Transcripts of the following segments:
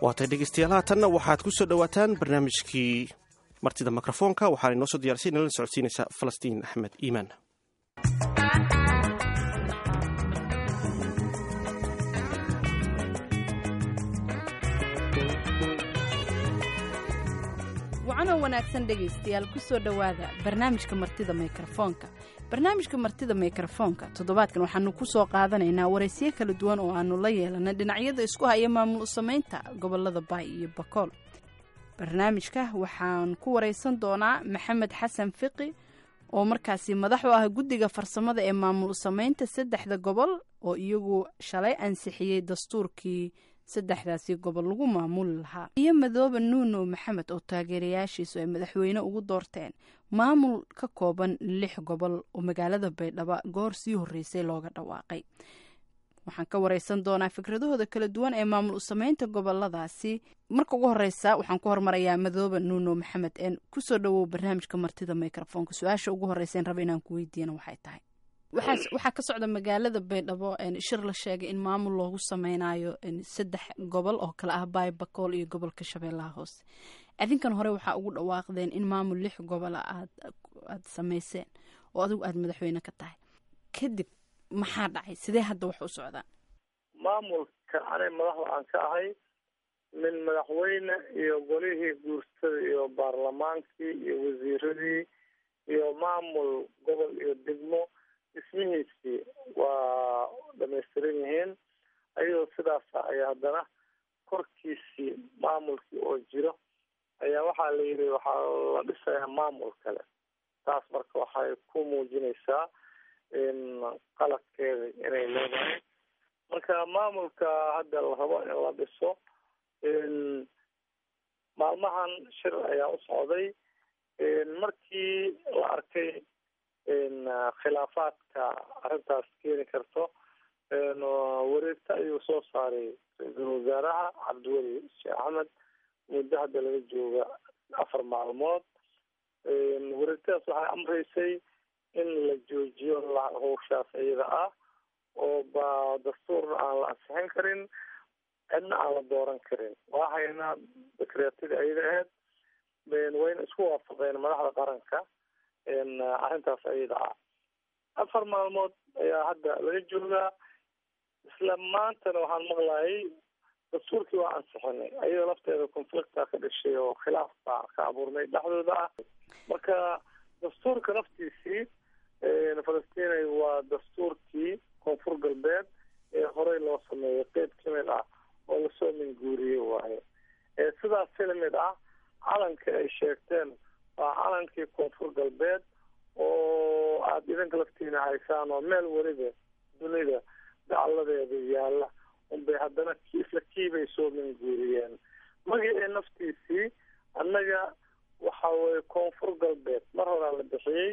waatay dhegeystayaal haatanna waxaad ku soo dhowaataan barnaamijkii martida mikrofoonka waxaana inoo soo diyarisay nala socodsiinaysa falastiin axmed iimaan wacanoo wanaagsan dhegaystayaal ku soo dhowaada barnaamijka martida mikrofoonka barnaamijka martida mikrofoonka toddobaadkan waxaanu ku soo qaadanaynaa waraysiyo kala duwan oo aanu la yeelanay dhinacyada isku haya maamul u samaynta gobolada baay iyo bakool barnaamijka waxaan ku waraysan doonaa maxamed xasan fiqi oo markaasi madax u ah guddiga farsamada ee maamul u samaynta saddexda gobol oo iyagu shalay ansixiyey dastuurkii saddexdaasi gobol lagu maamuli lahaa iyo madoobe nuuno maxamed oo taageerayaashiisu ay madaxweyne ugu doorteen maamul ka kooban lix gobol oo magaalada baydhabo goor sii horreysay looga dhawaaqay waxaan ka wareysan doonaa fikradahooda kala duwan ee maamul u sameynta goboladaasi marka ugu horeysa waxaan ku hormarayaa madoobe nuuno maxamed een kusoo dhawow barnaamijka martida microfoonka su-aasha ugu horeysa raba inaan ku weydiiyana waxay tahay waxaa ka socda magaalada baydhabo shir la sheegay in maamul loogu sameynayo saddex gobol oo kale ah baay bakool iyo gobolka shabeellaha hoose adinkan hore waxaa ugu dhawaaqdeen in maamul lix gobola aad aad sameyseen oo adigu aada madaxweyne ka tahay kadib maxaa dhacay sidee hadda wax u socdaan maamulka anay madaxda aan ka ahay min madaxweyne iyo golihii guursada iyo baarlamaankii iyo wasiiradii iyo maamul gobol iyo degmo dhismihiisii waa dhamaystiran yihiin ayadoo sidaasa ayaa haddana korkiisii maamulkii oo jiro ayaa waxaa la yidhi waxaa la dhisayaa maamul kale taas marka waxay ku muujinaysaa qaladkeeda inay leedahay marka maamulka hadda la rabo in la dhiso maalmahan shir ayaa u socday markii la arkay khilaafaadka arrintaas keeni karto wareegta ayuu soo saaray ra-iisul wasaaraha cabdiweli sheekh axmed muddo hadda laga jooga afar maalmood wareegtadaas waxay amreysay in la joojiyo hawshaas iyada ah oo ba dastuurna aan la ansixin karin cidna aan la dooran karin waa haynaa dekreetadii ayada ahayd wayna isku waafaqeen madaxda qaranka arrintaas ayada ah afar maalmood ayaa hadda laga joogaa isla maantana waxaan maqlayay dastuurkii waa ansixinay ayadoo lafteeda conflicta ka dhashay oo khilaaf baa ka abuurmay dhexdooda ah marka dastuurka laftiisii falastinay waa dastuurkii koonfur galbeed ee horey loo sameeyay qeyb kamid ah oo lasoo minguuriyey waaye sidaas si lamid ah calanka ay sheegteen waa calankii koonfur galbeed oo aada idinka laftiina haysaan oo meel weliba dunida dacaladeeda yaalla unbay haddana isla kiibay soo minguuriyeen magacii naftiisii annaga waxa weye koonfur galbeed mar horaa la bixiyey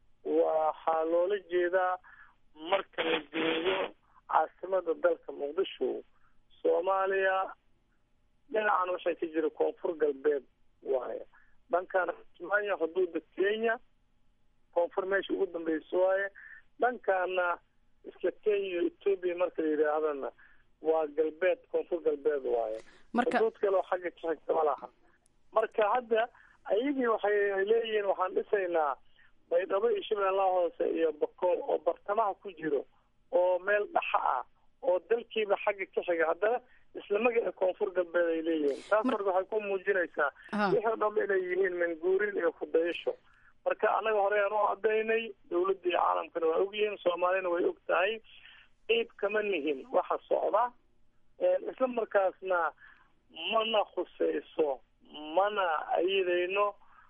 waxaa loola jeedaa marka la joogo caasimada dalka muqdisho soomaaliya dhinacan waxay ka jira koonfur galbeed waaye dhankan kismaayo xuduuda kenya koonfur meesha ugu dambeysa waaye dhankaana isla kenya iyo etoobiya marka la yidhaahdana waa galbeed koonfur galbeed waaye xuduud kale oo xagga ka xigta ma laha marka hadda ayagii waxay leeyihiin waxaan dhisaynaa baydhabo iyo shabeellaha hoose iyo bakool oo bartamaha ku jiro oo meel dhaxa ah oo dalkiiba xagga ka xiga haddana isla magaca koonfur galbeed ay leeyihiin taas marka waxay ku muujinaysaa wixii o dham inay yihiin manguurin iyo kudayasho marka annaga hore aan u cadaynay dawladda iyo caalamkana waa ogyihiin soomaalina way og tahay qeyb kama nihin waxa socda isla markaasna mana khuseyso mana ayidayno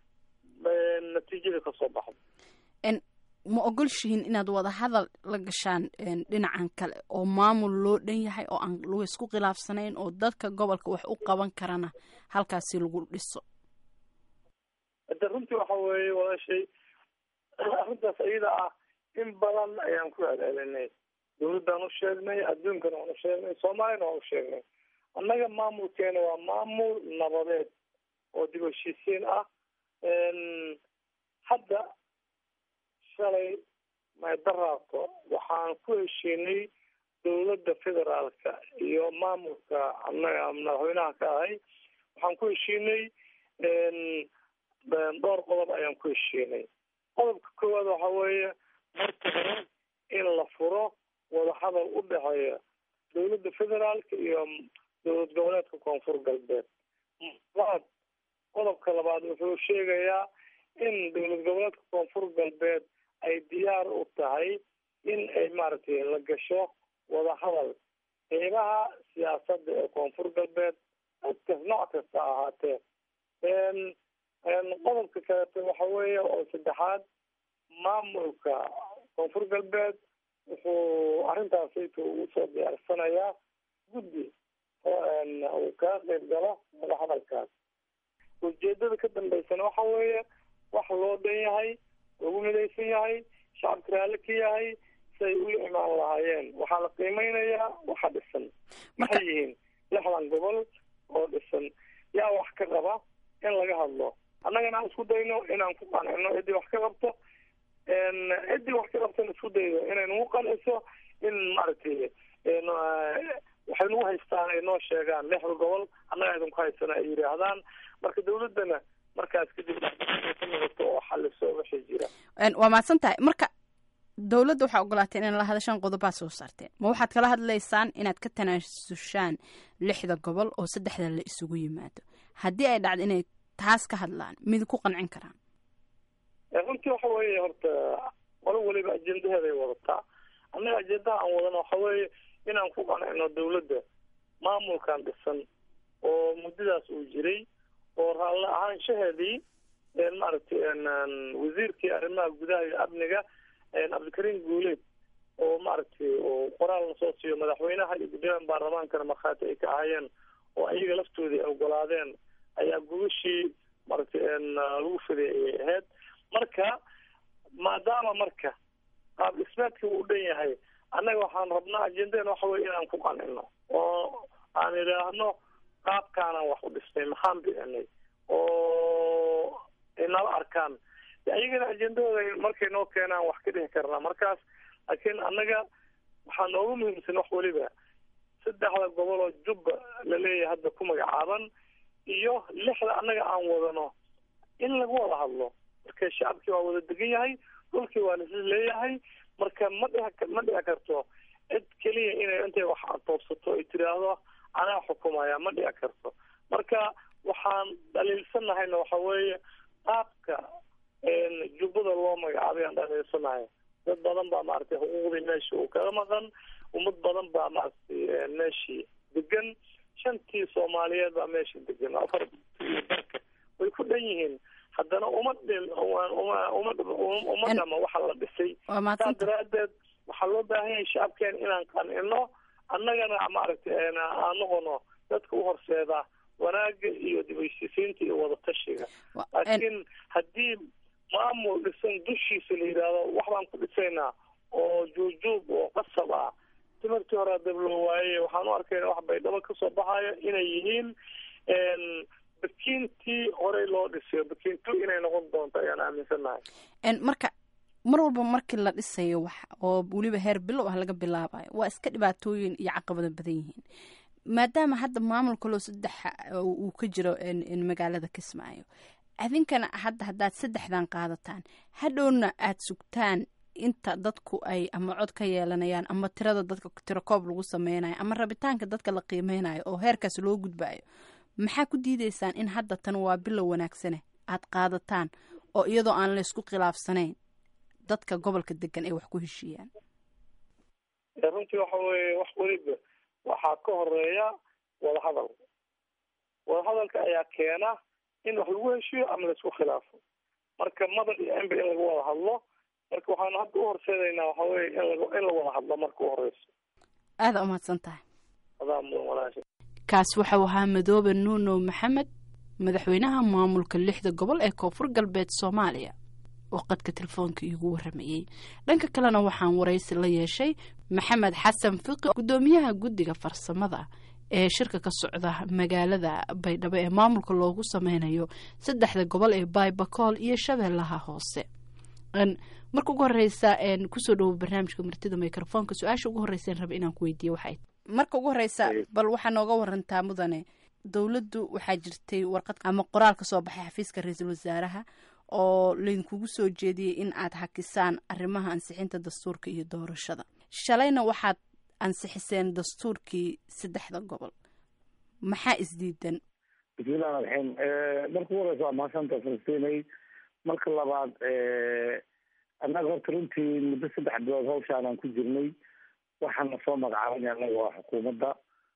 natiijada kasoo baxdo ma ogolshihiin inaad wada hadal la gashaan dhinacan kale oo maamul loo dhan yahay oo aan lagu isku khilaafsanayn oo dadka gobolka wax u qaban karana halkaasi lagu dhiso hade runtii waxa weeye walaashay arrintaas iyada ah in badan ayaan ku celcelinay dawladdaan u sheegnay adduunkana waan u sheegnay soomaaliyana waan u sheegnay annaga maamulkeena waa maamul nabadeed oo dib heshiisiin ah hadda shalay maydaraabto waxaan ku heshiinay dowladda federaalka iyo maamulka anaga madaxweynaha ka ahay waxaan ku heshiinay dhowr qodob ayaan ku heshiinay qodobka koowaad waxa weeye marka hore in la furo wadahadal u dhexeeya dowladda federaalka iyo dowlad goboleedka koonfur galbeed labaad qodobka labaad wuxuu sheegayaa in dowlad goboleedka koonfur galbeed ay diyaar u tahay in ay maaragtay la gasho wadahadal qeybaha siyaasadda ee koonfur galbeed dadkas nooc kasta ahaatee qodobka kaleeto waxa weeye oo saddexaad maamulka koonfur galbeed wuxuu arrintaasayta ugu soo diyaarsanayaa guddi uu kaga qeyb galo wadahadalkaas ujeedada ka dambeysana waxa weeye wax loo dhan yahay lagu midaysan yahay shacabka raalli ka yahay siay ula imaan lahaayeen waxaa la qiimeynayaa waxa dhisan maxay yihiin lixdan gobol oo dhisan yaa wax ka qaba in laga hadlo annagana aan isku dayno inaan ku qancino ciddii wax ka qabto ciddii wax ka qabtana isku dayno inay nagu qanciso in maaragtay waxay nagu haystaan ay noo sheegaan lixda gobol annaga idinku haysana ay yidhaahdaan marka dawladdana markaas kadib ka noqoto oo xaliso wixii jira waa mahadsan tahay marka dowladda waxaa ogolaateen in la hadashaan qodobaa soo saarteen ma waxaad kala hadlaysaan inaad ka tanaasushaan lixda gobol oo saddexda la isugu yimaado haddii ay dhacdo inay taas ka hadlaan mid ku qancin karaan runtii waxa weeye horta qolo weliba ajendaheeday wadataa annaga ajendaha aan wadano waxa weeye inaan ku qancino dawladda maamulkan dhisan oo muddadaas uu jiray oo raalli ahaanshaheedii maaragtay wasiirkii arrimaha gudaha iyo amniga cabdikariim guuleed oo maaragtay oo qoraal lasoo siiyo madaxweynaha iyo guddoomiyaha baarlamaankana markhaati ay ka ahayeen oo ayaga laftoodii ay ogolaadeen ayaa gubashii maaragtay lagu fiday ayay ahayd marka maadaama marka qaab dhismeedkii uu dhan yahay annaga waxaan rabnaa ajendeen waxa weye inaan ku qancino oo aan idhaahno qaabkaanaan wax u dhisnay maxaan bicinay oo ay nala arkaan ayagana ajendahooda markay noo keenaan wax ka dhihi karnaa markaas laakiin annaga waxaa noogu muhiimsan wax weliba saddexda gobol oo jubba la leeyahay hadda ku magacaaban iyo lixda annaga aan wadano in lagu wada hadlo marka shacabkii waa wada degan yahay dhulkii waa laisla leeyahay marka ma dhici ma dhici karto cid keliya inay intay wax toobsato ay tiraahdo anaa xukumaya ma dhici karto marka waxaan dhaliilsanahayna waxa weeye qaabka jubbada loo magacaabay aan dhaliilsanahay dad badan baa maaragtay xuquuqdii meesha uu kaga maqan ummad badan baa maaragtay meeshii degan shantii soomaaliyeed baa meesha degan afar darka way ku dhan yihiin haddana uma uma uma dhama waxa la dhisay saas daraadeed waxaa loo baahan yahay shacabkeena inaan qancino annagana maaragtay aan noqono dadka u horseeda wanaaga iyo dibheshiisiinta iyo wadatashiga laakiin haddii maamul dhisan dushiisa la yidhaahdo wax baan ku dhisaynaa oo juujuub oo qasab ah timirtii hore dab loo waayey waxaan u arkayna wax baydhabo kasoo baxayo inay yihiin bakiintii horey loo dhisayo bakiintu inay noqon doonto ayaan aaminsanahay marka mar walba markii la dhisayo wax oo weliba heer bilow ah laga bilaabayo waa iska dhibaatooyin iyo caqabado badan yihiin maadaama hadda maamul kaloo saddex uu ka jiro magaalada kismaayo adinkana hadda haddaad saddexdan qaadataan hadhowna aada sugtaan inta dadku ay ama cod ka yeelanayaan ama tirada dadka tiro koob lagu sameynayo ama rabitaanka dadka la qiimeynayo oo heerkaas loo gudbayo maxaa ku diideysaan in hadda tan waa bilow wanaagsane aada qaadataan oo iyadoo aan laysku khilaafsanayn dadka gobolka degan ay wax ku heshiiyaan runtii waxa weeye wax weliba waxaa ka horeeya wadahadal wadahadalka ayaa keena in wax lagu heshiiyo ama laisku khilaafo marka madan iyo ember in laga wada hadlo marka waxaanu hadda u horseedaynaa waxa weye in la in la wada hadlo marka u horeyso aada umahadsan tahay adaa mudan walaasha kaas waxau ahaa madoobe nuuno maxamed madaxweynaha maamulka lixda gobol ee koonfur galbeed soomaaliya oo qadka telefoonka iigu waramayey dhanka kalena waxaan waraysi la yeeshay maxamed xasan fiqi guddoomiyaha guddiga farsamada ee shirka ka socda magaalada baydhabo ee maamulka loogu sameynayo saddexda gobol ee baybakool iyo shabeellaha hoose marka ugu horeysa kusoo dhawo barnaamijka martida microfonka su-aasha ugu horreysaan raba inaan ku weydiiye waxay marka ugu horeysa bal waxaa nooga warantaa mudane dowladdu waxaa jirtay warqad ama qoraal ka soo baxay xafiiska ra-iisul wasaaraha oo laydinkugu soo jeediyey in aad hakisaan arrimaha ansixinta dastuurka iyo doorashada shalayna waxaad ansixiseen dastuurkii saddexda gobol maxaa isdiidan bismillahi raxiim marka ugu horeysa waa mahadsantaa falastiinay marka labaad annaga horta runtii muddo saddex bilood hawshaanaan ku jirnay waxaana soo magacaabana annaga waa xukuumadda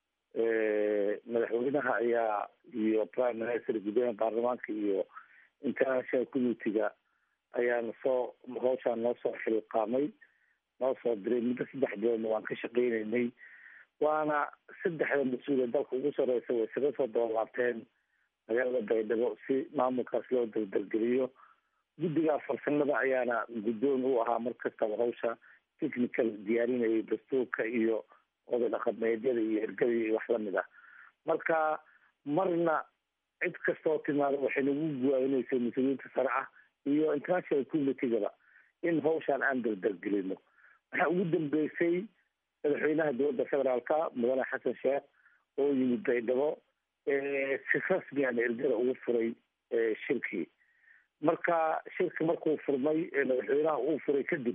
madaxweynaha ayaa iyo prime minister guddoomiya baarlamaanka iyo international community-ga ayaana soo hawshaan noo soo xilqaamay noo soo diray muddo saddex biloodna waan ka shaqeyneynay waana saddexda mas-uul ee dalka ugu sareysa way isaga soo dabalaabteen magaalada baydhabo si maamulkaas loo daldalgeliyo guddigaa farsamada ayaana guddoon u ahaa mar kastaba hawsha technical diyaarinayay dastuurka iyo oday dhaqameedyada iyo ergada iyo wax lamid ah marka marna cid kastoo timaada waxay nagu guwaayinaysay mas-uuliyiinta sare ah iyo international communitygaba in hawshaan aan daldalgelino waxaa ugu dambeysay madaxweynaha dowladda federaalka mudane xasan sheekh oo yimid baydhabo si rasmiana ergada ugu furay shirkii marka shirki markuu furmay madaxweynaha uu furay kadib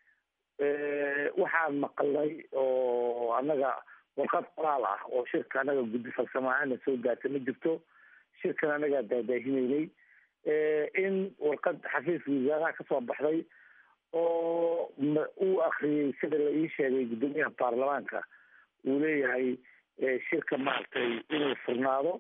waxaan maqalnay oo annaga warqad qoraal ah oo shirka annaga guddi farsamo ahaana soo gaartay ma jirto shirkan annagaa daadaahineynay in warqad xafiiska wasaaraha kasoo baxday oo uu akriyey sida la ii sheegay guddoomiyaha baarlamaanka uu leeyahay shirka maaragtay inuu furnaado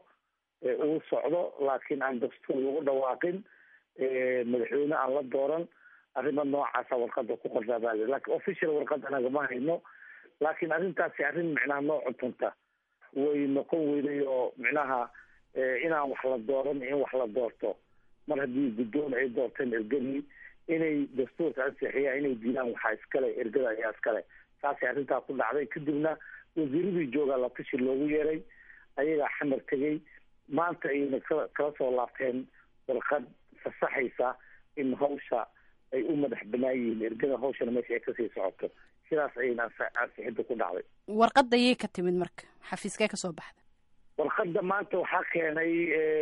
uu socdo laakiin aan dastuur lagu dhawaaqin madaxweyne aan la dooran arrima noocaasa warqada ku qortaa baa lakin official warqad anaga ma hayno laakiin arrintaasi arrin micnaha noo cuntunta way noqon weyday oo micnaha inaan wax la dooran in wax la doorto mar haddii guddoon ay doorteen ergadii inay dastuurka ansixiyaan inay diidaan waxaa iskale ergada ayaa iskale saasay arrintaa ku dhacday kadibna wasiiradii joogaa la tashi loogu yeeray ayagaa xamar tegey maanta ayayna ka kala soo laabteen warqad fasaxaysa in hawsha ay u madax banaan yihiin ergada hawshana meesha ay kasii socoto sidaas ayayna ansixinta ku dhacday warqadda yay ka timid marka xafiiskee kasoo baxda warqadda maanta waxaa keenay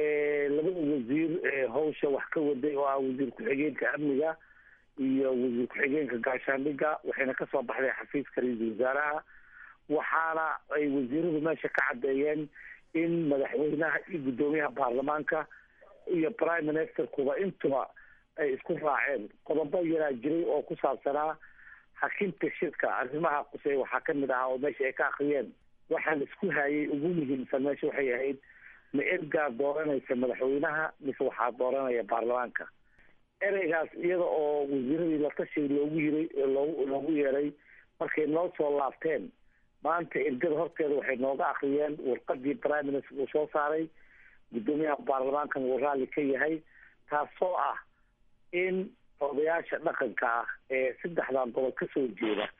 labada wasiir hawsha wax ka waday oo ah wasiir ku-xigeenka amniga iyo wasiir ku-xigeenka gaashaandhiga waxayna kasoo baxday xafiiska ra-iisul wasaaraha waxaana ay wasiiradu meesha ka caddeeyeen in madaxweynaha iyo guddoomiyaha baarlamaanka iyo prime ministerkuba intuba ay isku raaceen qodobo yaraa jiray oo ku saabsanaa hakinta shirka arrimaha qusey waxaa kamid ahaa oo meesha ay ka akriyeen waxaan isku hayay ugu muhiimsan meesha waxay ahayd ma ergaa dooranaysa madaxweynaha mise waxaa dooranaya baarlamaanka ereygaas iyada oo wasiiradii la tashiga loogu yiray loogu loogu yeeray markay noo soo laabteen maanta ergada horteeda waxay nooga akriyeen warqadii prime minister uu soo saaray guddoomiyaha baarlamaankan uu raalli ka yahay taasoo ah in odayaasha dhaqanka ah ee saddexdan gobol kasoo jeeda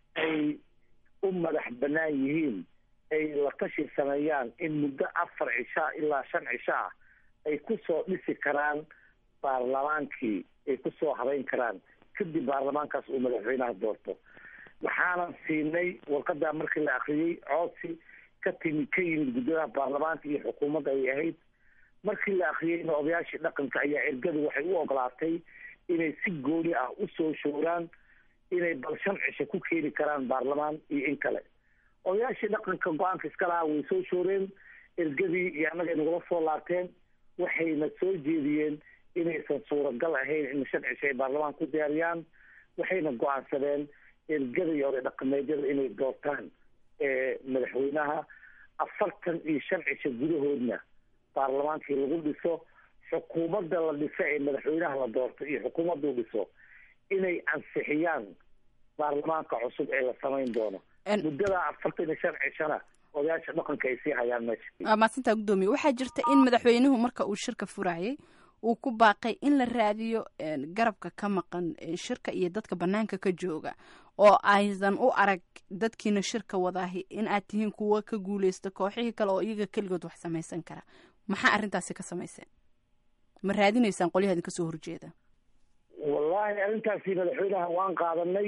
ay u madax banaan yihiin ay la tashi sameeyaan in muddo afar cishaa ilaa shan cisho ah ay kusoo dhisi karaan baarlamaankii ay kusoo habeyn karaan kadib baarlamaankaas uu madaxweynaha doorto waxaanan siinay warqadaa markii la akriyey coodsi ka timi ka yimid guddoomiyaha baarlamaanka iyo xukuumadda ay ahayd markii la akriyeyna odayaashii dhaqanka ayaa ergadu waxay u ogolaatay inay si gooni ah usoo showraan inay bal shan cisho ku keeni karaan baarlamaan iyo in kale odayaashii dhaqanka go-aanka iska lahaa way soo shooreen ergadii iyo annaga nagula soo laabteen waxayna soo jeediyeen inaysan suuragal ahayn in shan cisho ay baarlamaan ku diyaariyaan waxayna go-aansadeen ergada iyo oday dhaqameedyada inay doortaan madaxweynaha afartan iyo shan cisho gudahoodna baarlamaankii lagu dhiso xukuumadda la dhiso ee madaxweynaha la doorto iyo xukuumaddu dhiso inay ansixiyaan baarlamaanka cusub ee la samayn doono muddada afartan iyo shan cishona odayaasha dhaqanka ay sii hayaan meesha waa mahadsantaa guddoomiye waxaa jirta in madaxweynuhu marka uu shirka furayay uu ku baaqay in la raadiyo garabka ka maqan shirka iyo dadka banaanka ka jooga oo aysan u arag dadkiina shirka wadaahi in aad tihiin kuwa ka guuleysta kooxihii kale oo iyaga keligood wax samaysan kara maxaa arrintaasi ka samayseen ma raadinaysaan qolyaha idin kasoo horjeeda wallahi arrintaasi madaxweynaha waan qaadanay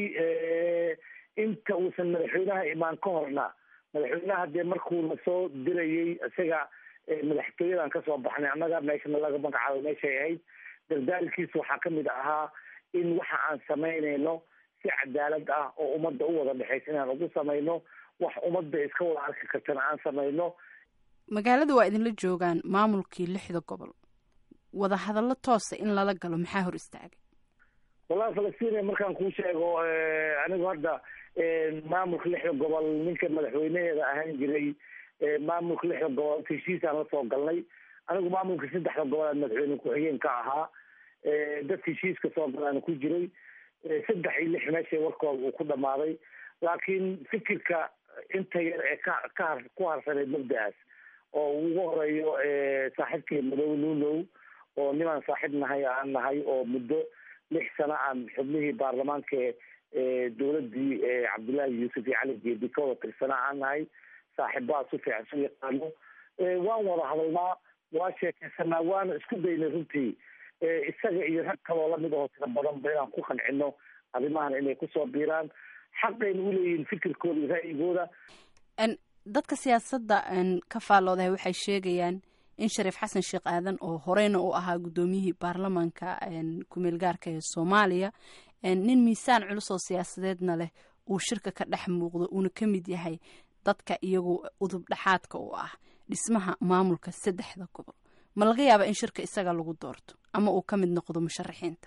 inta uusan madaxweynaha imaan ka horna madaxweynaha dee markuu na soo dirayey isaga madaxtooyadan kasoo baxnay annaga meeshana laga magacaabo meeshay ahayd dardaalkiisa waxaa kamid ahaa in waxa aan samaynayno si cadaalad ah oo ummadda u wada dhexaysa inaan ugu samayno wax ummadda iska wada arki kartana aan samayno magaalada waa idinla joogaan maamulkii lixda gobol wada hadallo toosa in lala galo maxaa hor istaagay wallahi falastiin markaan kuu sheego anigu hadda maamulka lixda gobol ninka madaxweynaheeda ahaan jiray maamulka lixda gobol heshiisaan la soo galnay anigu maamulka saddexda gobol madaxweyne ku-xigeen ka ahaa dadka heshiiska soo galaana ku jiray saddex iyo lix meesha warkooda uu ku dhamaaday laakiin fikirka inta yar ee ka ka ku harsaneyd mabda-aas oo ugu horeeyo saaxiibkii madow lulow oo nimaan saaxiib nahay aan nahay oo muddo lix sano aan xubnihii baarlamaanka dowladii cabdullaahi yuusuf iyo cali jeedi ka wada tirsana aan nahay saaxiibaha si fiican su yaqaano waan wada hadalnaa waa sheekaysanaa waana isku daynay runtii isaga iyo rag kaloo lamid aho tira badanba inaan ku qancino arrimahan inay kusoo biiraan xaqayna uleeyihiin fikirkooda iyo ra'yigooda dadka siyaasadda ka faalloodahay waxay sheegayaan in shariif xasan sheekh aadan oo horeyna u ahaa guddoomiyihii baarlamaanka kumeel gaarka ee soomaaliya nin miisaan culus oo siyaasadeedna leh uu shirka ka dhex muuqdo uuna ka mid yahay dadka iyagu udub dhexaadka u ah dhismaha maamulka saddexda gobol ma laga yaaba in shirka isaga lagu doorto ama uu ka mid noqdo musharaxiinta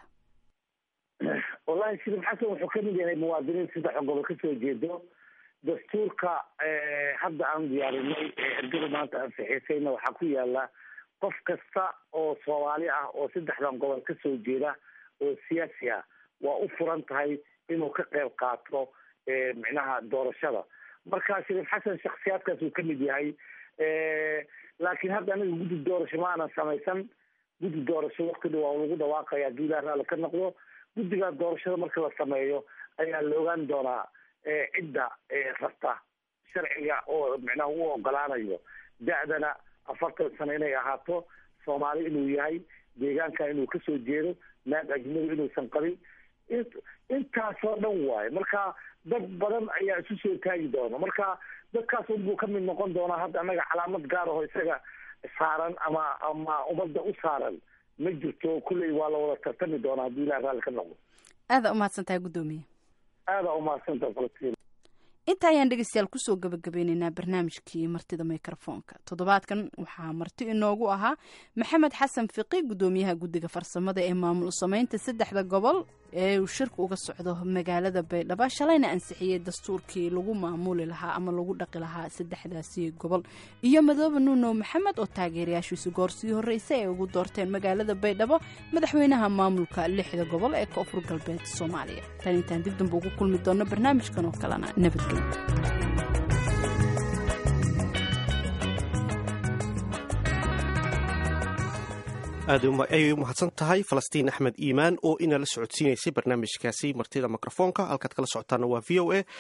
wallahi shariif xasan wuxuu ka mid yahay muwaadiniin saddexa gobol kasoo jeedo dastuurka hadda aan diyaarinay ergada maanta ansixisayna waxaa ku yaala qof kasta oo soomaali ah oo saddexdan gobol kasoo jeeda oo siyaasi ah waa u furan tahay inuu ka qayb qaato micnaha doorashada marka shariif xasan shaksiyaadkaas uu kamid yahay laakiin hadda aniga guddi doorasho ma aanan samaysan guddi doorasho wakti dha waa lagu dhawaaqaya haddii ilaah raalli ka noqdo guddigaa doorashada marka la sameeyo ayaa la ogaan doonaa cidda rabta sharciga oo micnaha u ogolaanayo da-dana afartan sano inay ahaato soomaali inuu yahay deegaanka inuu kasoo jeedo naag ajnabi inuusan qabin intaasoo dhan waayo marka dad badan ayaa isu soo taagi doona marka dadkaas unbuu ka mid noqon doonaa hadda annaga calaamad gaar aho isaga saaran ama ama ummadda u saaran ma jirto kulley waa la wada tartami doonaa haddii ilah raalli ka noqdo aada umahadsan tahay guddoomiye aada umahadsantaha falastiin inta ayaan dhegeystayaal kusoo gabagabeyneynaa barnaamijkii martida mikrofoonka toddobaadkan waxaa marti inoogu ahaa maxamed xasan fiqi guddoomiyaha guddiga farsamada ee maamul sameynta saddexda gobol ee uu shirka uga socdo magaalada baydhabo shalayna ansixiyey dastuurkii lagu maamuli lahaa ama lagu dhaqi lahaa saddexdaasi gobol iyo madoobe nuuno maxamed oo taageerayaashiisu goorsii horreysay ay ugu doorteen magaalada baydhabo madaxweynaha maamulka lixda gobol ee koonfur galbeed soomaaliya tan intaan dib damba ugu kulmi doonno barnaamijkan oo kalena nabadgelyo aad ayay u mahadsan tahay falastiin axmed iimaan oo inala socodsiinaysay barnaamijkaasi martida mikrofoonka halkaad kala socotaana waa v o a